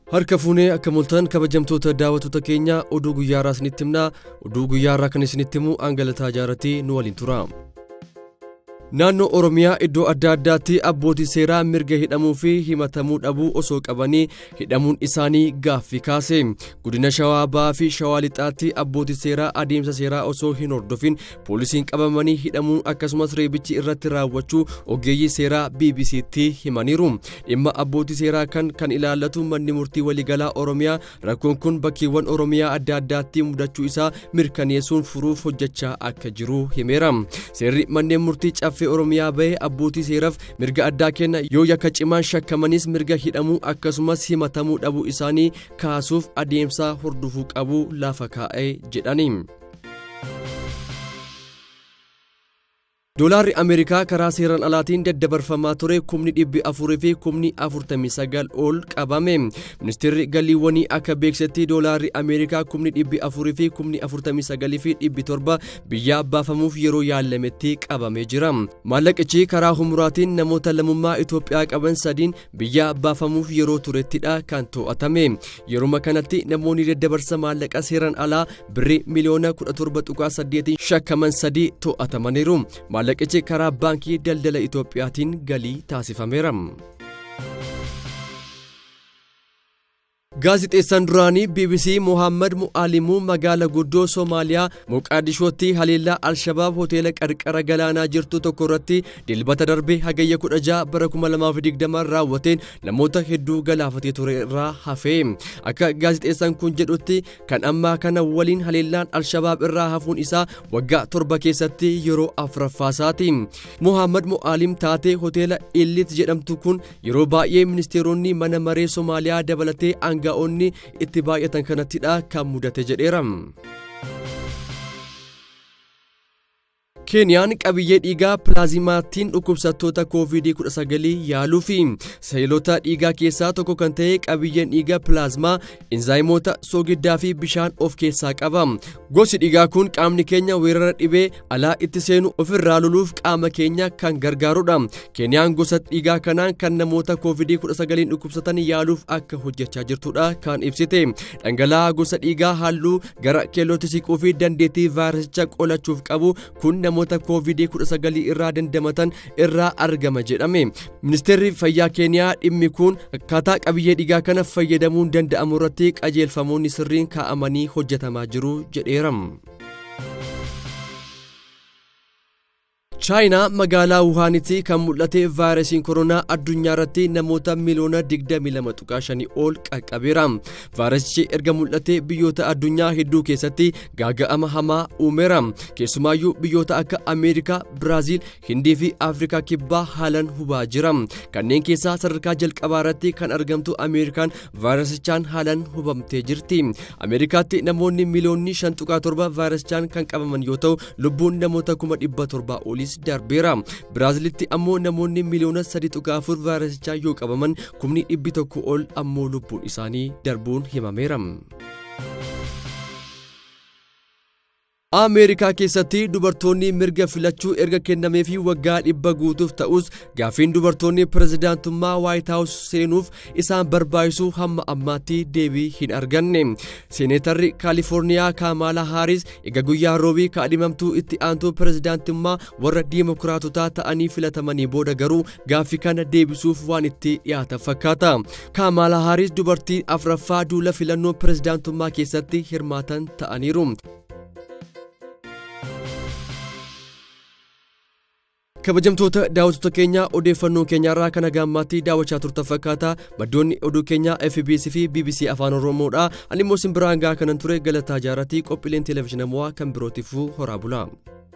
Harka fuunee akka mul'atan kabajamtoota daawwattoota keenya oduu guyyaa irraa isinitti himna. Oduu guyyaa irraa kan isinitti himu Angalataa Jaaratii nu waliin tura. Naannoo Oromiyaa iddoo adda addaatti abbootii seeraa mirga hidhamuu fi himatamuu dhabuu osoo qabanii hidhamuun isaanii gaaffii kaase. Godina Shawaa Bahaa fi Shawaa Lixaatti abbootii seeraa adeemsa seeraa osoo hin hordofin poolisiin qabamanii hidhamuun akkasumas reebichi irratti raawwachuu ogeeyyii seeraa BBC'tti himaniiru. Dhimma abbootii seeraa kan kan ilaallatu manni murtii waliigalaa Oromiyaa rakkoon kun bakkeewwan Oromiyaa adda addaatti mudachuu isaa mirkaneessuun furuuf hojjechaa akka jiru himeera. Seerri manneen murtii caffee Oromiyaa bahee abbootii seeraaf mirga addaa kenna yoo yakka cimaan shakkamanis mirga hidhamuu akkasumas himatamuu dhabuu isaanii kaasuuf adeemsa hordofuu qabu lafa kaa'ee jedhani. Doolaarri Ameerikaa karaa seeraan alaatiin daddabarfamaa ture kumni dhibbi afurii fi kumni afurtamii sagal ol qabame. Ministeerri galiiwwanii akka beeksisetti doolaarri Ameerikaa kumni dhibbi afurii fi kumni afurtamii sagalii fi dhibbi torba biyyaa baafamuuf yeroo yaalametti qabamee jira. Maallaqichi karaa humuraatiin namoota lammummaa Itoophiyaa qaban sadiin biyyaa baafamuuf yeroo turettidha kan to'atame. Yeruma kanatti namoonni daddabarsa maallaqa seeraan alaa birrii miliyoona 17.8 shakkaman sadii to'atamaniiru. maallaqichi karaa baankii daldala Itoophiyaatiin galii taasifameera. Gaazixeessaan duraanii BBC Mohaammed Mu'aalimuu magaala guddoo Soomaaliyaa Moqaadishootti haleellaa Alshabaab hoteela qarqara galaanaa jirtu tokko irratti dilbata darbe hagayya 16 bara 2020 raawwateen namoota hedduu galaafatee ture irraa hafee. Akka gaazixeessaan kun jedhutti kan ammaa kana waliin haleellaan Alshabaab irraa hafuun isaa waggaa torba keessatti yeroo afuraffaasaati. Mohaammed Mu'aalim taatee hoteela Illit jedhamtu kun yeroo baay'ee ministeeronni mana maree Soomaaliyaa dabalatee aanga'oonni itti baay'atan kanattidha kan mudate jedheera. Keeniyaan qabiyyee dhiigaa pilaazimaatiin dhukkubsattoota COVID-19 yaaluu fi seelota dhiigaa keessaa tokko kan ta'e qabiyyeen dhiigaa pilaazmaa inzaayimoota soogiddaa fi bishaan of keessaa qaba. Gosi dhiigaa kun qaamni keenya weerara dhibee alaa itti seenu ofirraa loluuf qaama keenya kan gargaarudha. Keeniyaan gosa dhiigaa kanaan kan namoota COVID-19 dhukkubsatan yaaluuf akka hojjechaa jirtudha kan ibsite. Dhangala'aa gosa dhiigaa halluu gara keellootti siquu fi dandeettii vaayirasicha qolachuuf qabu kun namoota COVID-19 irraa dandamatan irraa argama jedhame. Ministeerri fayyaa Keeniyaa dhimmi kun akkaataa qabiyyee dhiigaa kana fayyadamuun danda'amu irratti qajeelfamoonni sirriin kaa'amanii hojjetamaa jiru jedheera. chaayinaa magaalaa wuhaanitti kan mul'ate vaayirasiin koronaa addunyaa irratti namoota miliyoona 22.5 ol qaqqabeera. Vaayirasichi erga mul'ate biyyoota addunyaa hedduu keessatti gaaga'ama hamaa uumeera. Keessumaayyuu biyyoota akka Ameerikaa, Biraaziil, Hindii fi Afrikaa kibbaa haalan hubaa jira. Kanneen keessaa sadarkaa jalqabaa irratti kan argamtu Ameerikaan vaayirasichaan haalan hubamtee jirti. Ameerikaatti namoonni miliyoonni 5.7 vaayirasichaan kan qabaman yoo ta'u lubbuun namoota 1700 olii darbeera. Biraazilitti ammoo namoonni miliyoona 3.4 vaayirasichaa yoo qabaman kumni dhibbi tokko ol ammoo lubbuun isaanii darbuun himameera. Ameerikaa keessatti dubartoonni mirga filachuu erga kennameefii waggaa dhibba guutuuf ta'us gaaffiin dubartoonni pirezidaantummaa Waayit Haawus seenuuf isaan barbaachisu hamma ammaatti deebii hin arganne. Seeneetarri Kaalifoorniyaa Kaamaalaa Haaris egaa guyyaa roobii kaadhimamtuu itti aantuu pirezidaantummaa warra diimokiraatotaa ta'anii filatamanii booda garuu gaaffii kana deebisuuf waan itti dhiyaatan fakkaata. Kaamaalaa Haaris dubartii afraffaa duula filannoo pirezidaantummaa keessatti hirmaatan ta'aniiru. kabajamtoota daawwattoota keenya odeeffannoo keenyaarraa kana gaammaatti daawwachaa turtan fakkaata maddoonni oduu keenyaa FBC fi BBC afaan oromoodha ani immoo simbiraan gaa kanan ture galataa jaaratii qophiileen televezyiinamoo kan birootiifuu horaa bulaa.